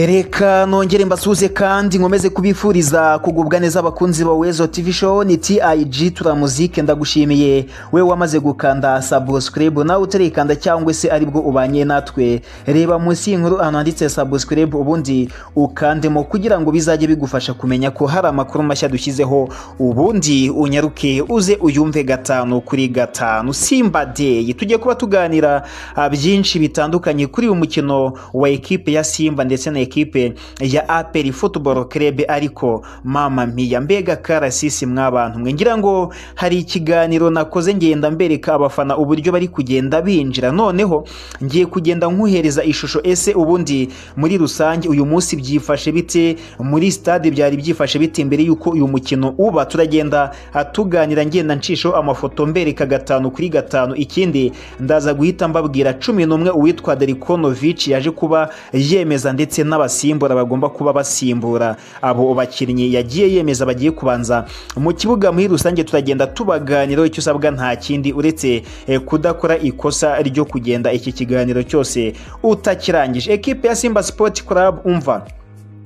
reka nongere mbasuze kandi nkomeze kubifuriza kugubwa neza abakunzi ba wezo tv show ni tig turamuzike ndagushimiye we wamaze gukanda subscribe nawe utarikanda cyangwa se aribwo ubanye natwe reba munsi y'inkuru ahantu handitse subscribe ubundi ukandemo kugira ngo bizajye bigufasha kumenya ko hari amakuru mashya dushyizeho ubundi unyaruke uze uyumve gatanu kuri gatanu simba day tujye kuba tuganira ah, byinshi bitandukanye kuri uyu mukino wa ekipe ya simba ndetse na ekipe ya aperi futuboro kerebe ariko mama miya mbega karasisi mwabantu mwe ngira ngo hari ikiganiro nakoze ngenda mbereka abafana uburyo bari kugenda binjira noneho ngiye kugenda nkuhereza ishusho ese ubundi muri rusange uyu munsi byifashe bite muri stade byari byifashe bite mbere y'uko uyu mukino uba turagenda ah, tuganira ngenda ncisho amafoto mbereka gatanu kuri gatanu ikindi ndaza guhita mbabwira cumi n'umwe uwitwa Delikonovic yaje kuba yemeza ndetse n'abasimbura bagomba kuba basimbura abo bakinnyi yagiye yemeza bagiye kubanza mu kibuga muri rusange turagenda tubaganiraho icyo usabwa nta kindi uretse eh, kudakora ikosa ryo kugenda iki kiganiro cyose utakirangije ekipe ya Simba Sport Club umva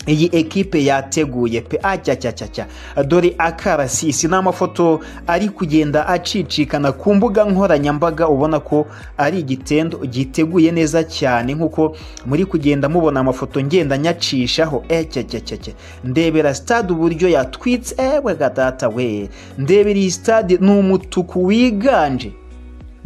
iyi ekipe yateguye pe acyacyacya dore akarasisi ni amafoto ari kugenda acicikana ku mbuga nkoranyambaga ubona ko ari igitendo giteguye neza cyane nk'uko muri kugenda mubona amafoto ngenda nyacishaho ecyacyacya ndebera stade uburyo yatwitse ewe gatata we ndebera iyi stade ni umutuku wiganje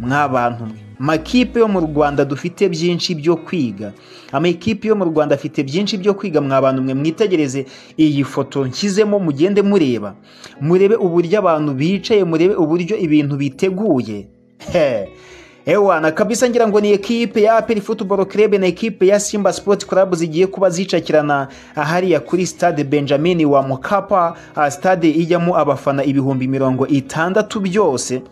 mwabantu mwe makipe yo mu rwanda dufite byinshi byo kwiga amakipe yo mu rwanda afite byinshi byo kwiga mwabantu mwe mwitegereze iyi foto nshyizemo mugende mureba murebe uburyo abantu bicaye murebe uburyo ibintu biteguye He. Ewana kabisa ngira ngo ni ekipe ya Aperi Football Club na ekipe ya Simba Sport Club zigiye kuba zicakirana hariya kuri stade Benjamin wa Mkapa, ah, stade ijyamo abafana ibihumbi mirongo itandatu byose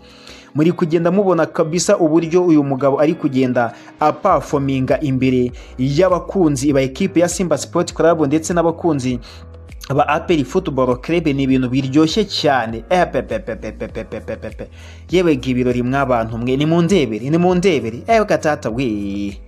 muri kugenda mubona kabisa uburyo uyu mugabo ari kugenda apafominga imbere y'abakunzi ba ekipe ya Simba Sport Club ndetse n'abakunzi ba aperi futuboro kerebe ni ibintu biryoshye cyane epepepepepepepepepe yewe ngo ibirori mwabantu mwe ni mu ndebere ni mu ndebere ewe gatata we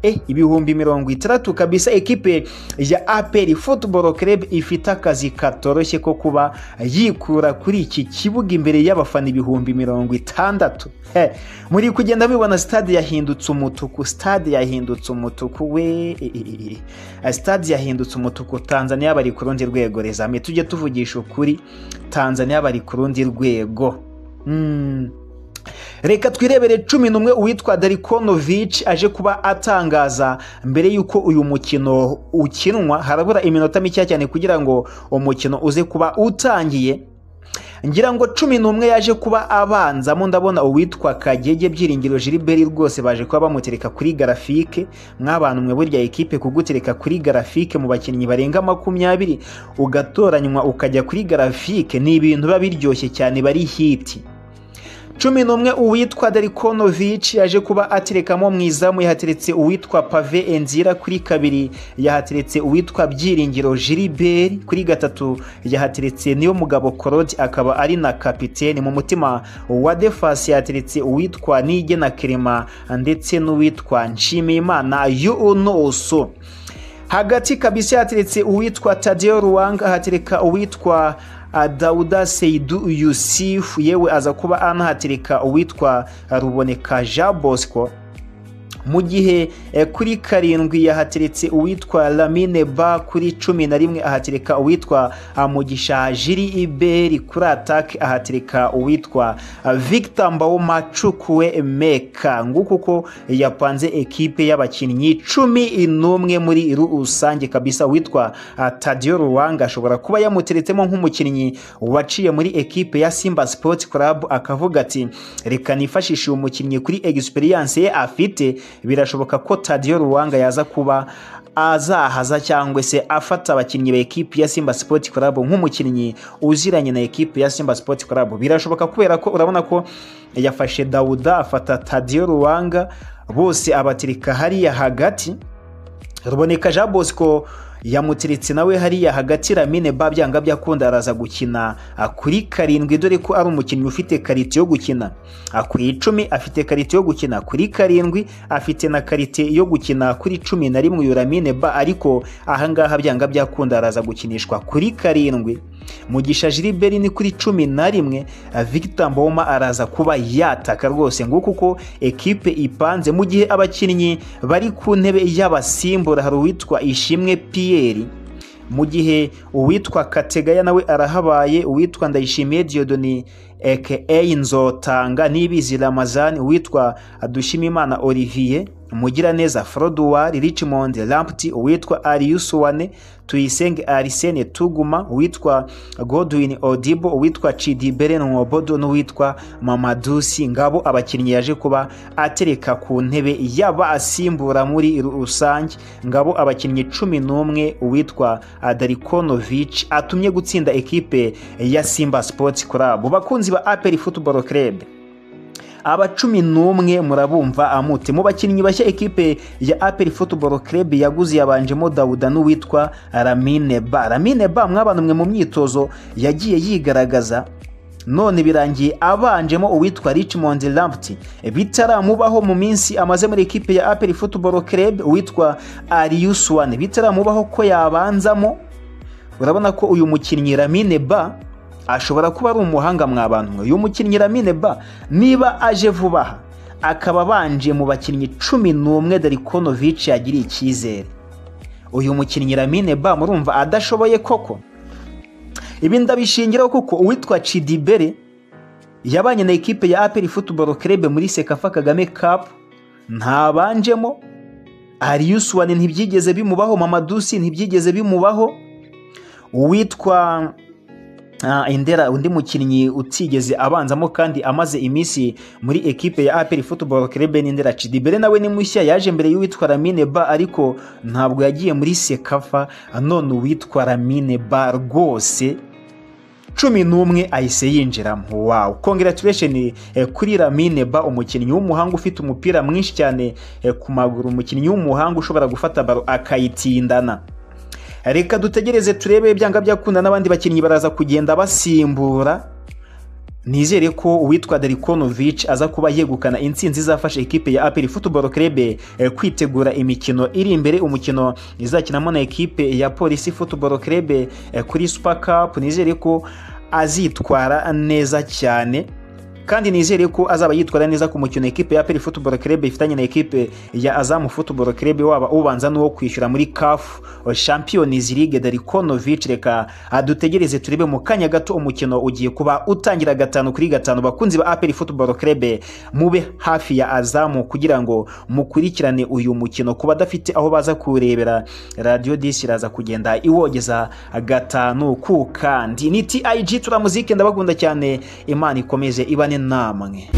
e ibihumbi mirongo itandatu kabisa ekipe ya aperi futuboro kerebe ifite akazi katoroshye ko kuba yikura kuri iki kibuga imbere y'abafana ibihumbi mirongo itandatu He, muri kugenda mubibona stade yahindutse umutuku stade yahindutse umutuku we e, e, e, e. stade yahindutse umutuku tanzania bari ku rundi rwego rezame tujye tuvugisha ukuri tanzania bari ku rundi rwego mm. reka twirebere cumi n'umwe uwitwa Darikonovic aje kuba atangaza mbere y'uko uyu mukino ukinwa harabura iminota mike cyane kugira ngo umukino uze kuba utangiye ngira ngo cumi n'umwe yaje kuba abanzamo ndabona uwitwa kagege byiringiro jiriberi rwose baje kuba bamutereka kuri garafike mwabantu mwe burya ekipe kugutereka kuri garafike mu bakinnyi barenga makumyabiri ugatoranywa ukajya kuri garafike ni ibintu biba biryoshye cyane bari hiti cumi n'umwe uwitwa Darikonovic yaje kuba aterekamo mu izamu yahateretse uwitwa Pave Enzira kuri kabiri yahateretse uwitwa Byiringiro Gilbert kuri gatatu yahateretse niyo mugabo Claude akaba ari na kapitene mu mutima wa Defense yahateretse uwitwa Nige na Kerema ndetse n'uwitwa Nshimiyimana Yunoso hagati kabisa yahateretse uwitwa Tadeo Ruwanga ahatereka uwitwa Dawuda Seidu Yusufu yewe aza kuba anahatereka uwitwa Ruboneka Jean Bosco mu gihe kuri karindwi yahateretse uwitwa Lamine Ba kuri cumi na rimwe ahatereka uwitwa Mugisha Jiri Iberi kuri atake ahatereka uwitwa Victor Mbawomacukwe Meka nguko uko yapanze ekipe y'abakinnyi cumi n'umwe muri rusange kabisa uwitwa Tadio Ruwanga ashobora kuba yamuteretsemo nk'umukinnyi waciye muri ekipe ya Simba Sports Club akavuga ati reka nifashishe uyu mukinnyi kuri experience ye afite birashoboka ko Tadio Ruwanga yaza kuba azahaza cyangwa se afata abakinnyi ba ekipi ya Simba Sport Club nk'umukinnyi uziranye na ekipi ya Simba Sport Club birashoboka kubera ko urabona ko yafashe Dauda afata Tadio Ruwanga bose abatirika hariya hagati ruboneka Jean Bosco yamuteretse nawe hariya hagati Lamine ba byanga byakunda araza gukina kuri karindwi dore ko ari umukinnyi ufite karite yo gukina ku icumi afite karite yo gukina kuri karindwi afite na karite yo gukina kuri cumi na rimwe uyu Lamine ba ariko ahangaha byanga byakunda araza gukinishwa kuri karindwi mugisha Gilbert ni kuri cumi na rimwe Victor Mboma araza kuba yataka rwose nguko uko ekipe ipanze mu gihe abakinnyi bari ku ntebe y'abasimbura hari uwitwa Ishimwe Pierre mu gihe uwitwa Kategaya nawe arahabaye uwitwa Ndayishimiye Dieudonne aka Nzotanga n'ibizi Ramazani uwitwa Dushimimana Olivier Mugiraneza Froduwar Richmond Lamptey uwitwa Ariusuwane Tuyisenge Arsene Tuguma uwitwa Godwin Odibo uwitwa Chidi Berenwobodo n'uwitwa Mamadusi ngabo abakinnyi yaje kuba atereka ku ntebe yaba asimbura muri rusange ngabo abakinnyi cumi n'umwe uwitwa Darikonovic atumye gutsinda ekipe ya Simba Sports Club bakunzi ba Aperi Football Club aba cumi n'umwe murabumva amute mu bakinnyi bashya ekipe ya aperi football club yaguze yabanjemo dawuda n'uwitwa ramine ba ramine ba mwabanumwe mu myitozo yagiye yigaragaza none birangiye abanjemo uwitwa Richmond Lamptey bitaramubaho mu minsi amaze muri ekipe ya aperi football club uwitwa Arius One bitaramubaho ko yabanzamo urabona ko uyu mukinnyi ramine ba ashobora kuba ari umuhanga mwabantu uyu mukinnyi Lamine ba niba aje vuba aha akaba abanje mu bakinnyi cumi n'umwe Darikonovic yagiriye icyizere uyu mukinnyi Lamine ba murumva adashoboye koko ibi ndabishingiraho kuko uwitwa Cidibere yabanye na ekipe ya Aperi Football Club muri Sekafa Kagame Cup ntabanjemo Arius Wane ntibyigeze bimubaho Mamadusi ntibyigeze bimubaho uwitwa indera undi mukinnyi utigeze abanzamo kandi amaze iminsi muri ekipe ya aperi football club n'indera cidibere nawe ni mushya yaje mbere y'uwitwa ramine ba ariko ntabwo yagiye muri sekafa none uwitwa ramine ba rwose cumi n'umwe ahise yinjiramo wawu kongeraturation kuri ramine ba umukinnyi w'umuhanga ufite umupira mwinshi cyane ku maguru umukinnyi w'umuhanga ushobora gufata baro akayitindana reka dutegereze turebe byanga byakunda n'abandi bakinnyi baraza kugenda basimbura nizere ko uwitwa Delikonovic aza kuba yegukana intsinzi izafasha ekipe ya Aperi Football Club kwitegura imikino iri imbere umukino izakinamo na ekipe ya Polisi Football Club kuri Super Cup nizere ko azitwara neza cyane kandi nizere ko azaba yitwara neza ku mukino ekipe ya Peri Football Club ifitanye na ekipe ya Azam Football Club waba ubanza n'uwo kwishyura muri CAF Champions League Darikonovic reka dutegereze turebe mu kanya gato umukino ugiye kuba utangira gatanu kuri gatanu bakunzi ba Aperi Football Club mube hafi ya Azam kugira ngo mukurikirane uyu mukino kuba adafite aho baza kurebera Radio Dish iraza kugenda iwogeza gatanu ku kandi ni TIG turamuzike ndabakunda cyane Imana ikomeze ibane namwe